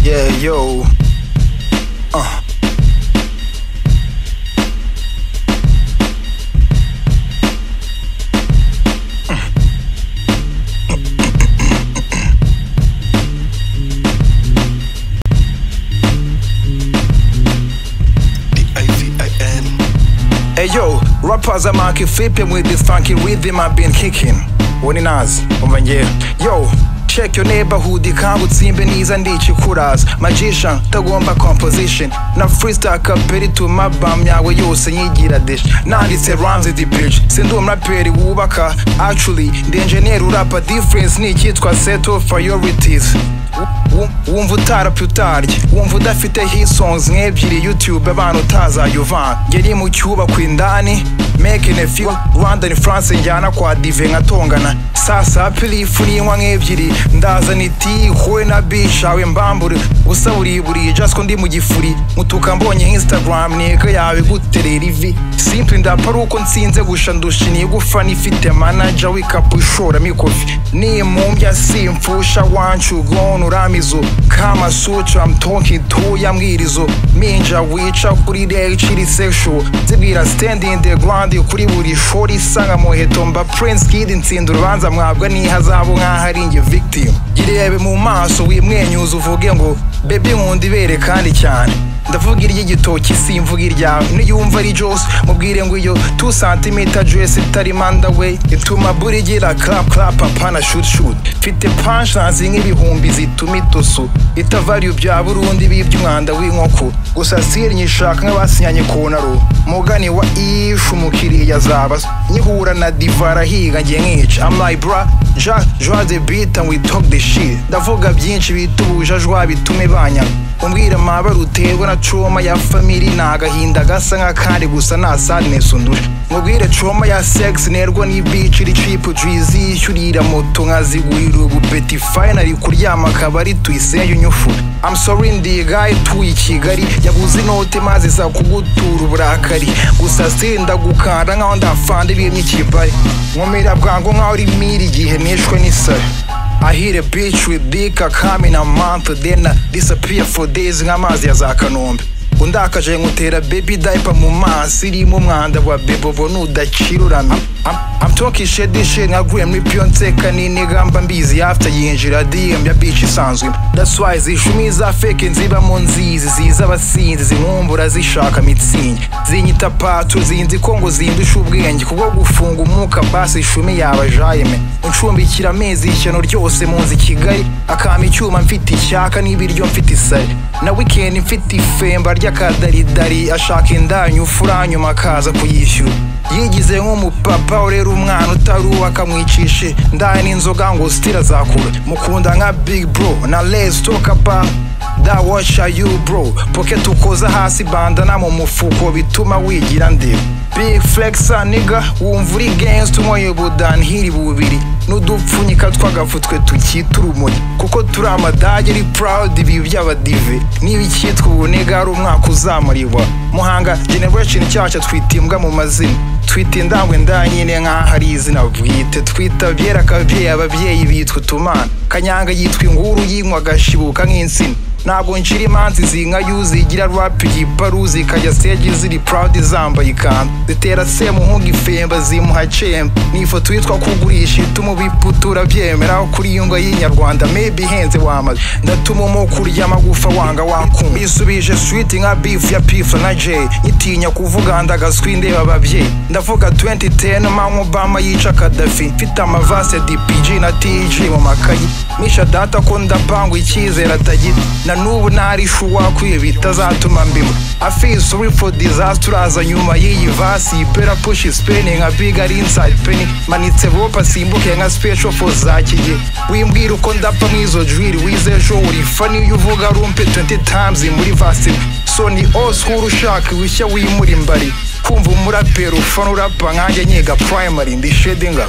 Yeah, yo. Uh. Hey yo, rappers I'm out here flipping with this funky rhythm I've been kicking. Woni nazi, umva ngewe. Yo, check your neighborhood ikangu tsimbe niza ndikikuraza magician tagomba composition na freestyle kaperi tuma bam yawe yose nyigira dish nanditse rhymes the bitch sindi umuraperi wubaka actually ndi engineer urapa difference ni icyitwa set of priorities Wu- wumva utarapfa utarya wumva udafite hit songs nk'ebyiri youtube abana utazayuvanga ngeri mu cyubakwa indani making a few rwandan france njyana kwa dive nkatongana sasa pilifu n'inywa nk'ebyiri ndazana iti huwe na bishawe mbambure gusa buriburi just ko ndi mu gifuri mutuka mbonye instagram ntego yawe guterera ivi simple ndapfa ari uko nsinze gusha ndusha nigufa nifite manager w'ikapu ishoramo ikofi nimumbya simfusha wanshugonu uramizo kama sutra mtonki tuya mbwirizo minja wica kuri rechiri sexual zibwira stand in the ground kuri buri shori sanga muheto mba prince kid ntsinda urubanza mwabwa n'ihazabu nk'aho ari njye victim irebe mu maso wimwenyuza uvuge ngo bebe nkunda ibere kandi cyane ndavuga iry'igitoki simvuga iryawe niyumva ari jose mubwire ngo iyo 2 cm dress itari mandaway ituma buri igira clap clap apana shoot shoot mfite punchlines nk'ibihumbi zituma itusu itavari bya burundi bibye umwanda w'inkoko gusa siri nyishaka nk'abasinyanye ku naro mugani wa ishu umukiriya azaba nkihura na divara higa ngiye nkica I'm like bra ja jwa the beat and we talk the shit ndavuga byinshi bituje jwa bitume banyana umbwira amabara uterwa na coma ya famili ni agahinda gasa nk'akandi gusa nta sadness undusha mubwire coma ya sex nerwa ni beach iri chip jwizi yishyurira moto nkazigurira ubu beti finally kuryama akabari tuyisenge unyufura I'm sorry ndi guy tuye i Kigali yaguze inote maze za kugutura uburakari gusa senda gukanda nkaho ndafanda ibiremye ikibari nkomera bwangu nkaho uri miri igihe nishwe n'isari I hit a bitch with dick I come in a month then I disappear for days nk'amazi ya za kanombe undakaje nkutera baby diaper mu maso irimo umwanda wa bebobo nudakirurame I'm- I'm talking shit this shit nka Grammy Beyonce kanini gamba mbizi after yinjira DM ya bitch isanzwe That's why zishumi za fake nziba mu nzizi ziza abasinzi zinkumbura zishaka mitsingi zinyita patu zinzi ko ngo zindusha ubwenge kubwo gufunga umwuka basi ishumi yaba jayime uncumbikira amezi ishyano ryose mu nzu i Kigali akama icyuma mfite ishyaka n'ibiryo mfite isari na weekend mfite ifemba ry'akadaridari ashaka indanyu furanyuma akaza kuyishyura yigize nk'umupapa urera umwana utari uwe akamwicishe ndani inzoga ngo sitira azakura mukunda nka big bro na les tokapa da washa you bro pocket ukoza hasi bandana mu mufuko bituma wigira ndeba big flexa niga wumva uri gangsta unyoye budanhiri bubiri n'udupfunyika tw'agafutwe tukita urumuri kuko turi amadage ari proud ibi by'abadive niba icyitwa ubuniga ari umwaka uzamurirwa muhanga generation cyacu twita imbwa mu mazina twita indangwe ndanyine nk'aho ari izina bwite twita byera akabyeyi ababyeyi bitwa utumana kanyanga yitwa inguru yinywa agashibuka nk'insina ntabwo nshira imanzi zinka yuzi igira rap igiparuzi ikajya stage ziri proud zambaye ikanzu zitera semuhunga ifemba zimuha cemba ni ifoto yitwa kugurisha ituma ubiputura byemeraho kuri iyo ngo y'inyarwanda maybe ihenze wamaze ndatuma umuku urya amagufa wanga wakuma isubije sweet nka beef ya pifa na jay itinya kuvuga ndagaswi ndeba ababyeyi ndavuga 2010 mama obama yica kadafi mfite amavase dpg na tg mu makayi misha data ko ndapangwa icyizere atagira na n'ubu ntari shuwa kwiye bitazatuma mbima afise uri for disaster uraza nyuma y'iyi vasi ipera push spain nka big ari inside penny manitse bopa simbuke nka special for za kigihe wimbwira uko ndapfa mw'izo jwiri wize ejo urifa niyo uvuga rumpe 20 times muri vasi so ni all school ushaka wishya wimura imbari kumva umuraperi ufana urapa nkanjye nyiga primary ndi shedinga